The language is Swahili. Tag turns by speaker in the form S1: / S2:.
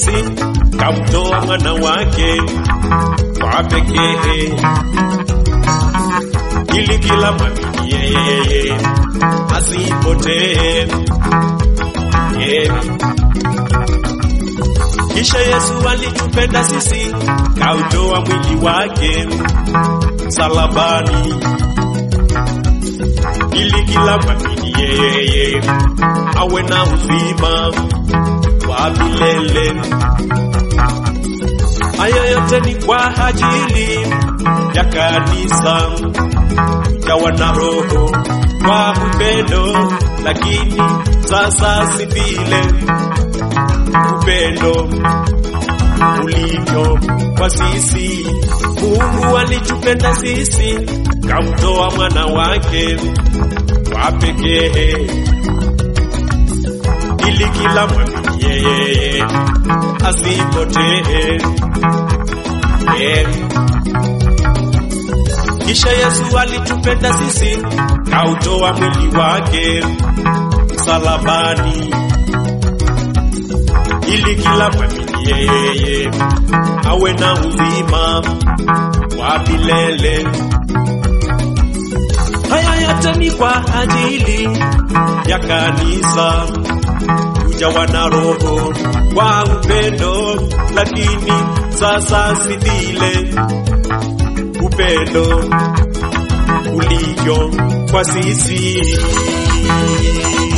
S1: sisi, kamtoa mwana wake kwa pekee, ili kila mwamini yeye asipotee. Yeah. Kisha Yesu alitupenda sisi, kautoa mwili wake msalabani, ili kila mwamini yeye awe na uzima wa milele. Hayo yote ni kwa ajili ya kanisa, jawa na Roho kwa upendo, lakini sasa si vile upendo ulivyo kwa sisi. Mungu alitupenda sisi, kamtoa mwana wake wa pekee, ili kila mwamini yeye asipotee. Eh. Kisha Yesu alitupenda sisi, kautoa mwili wake msalabani ili kila mwamini yeye awe na uzima wa milele. Haya yote ni kwa ajili ya kanisa, kujawa na Roho kwa upendo, lakini sasa si vile upendo ulivyo kwa sisi.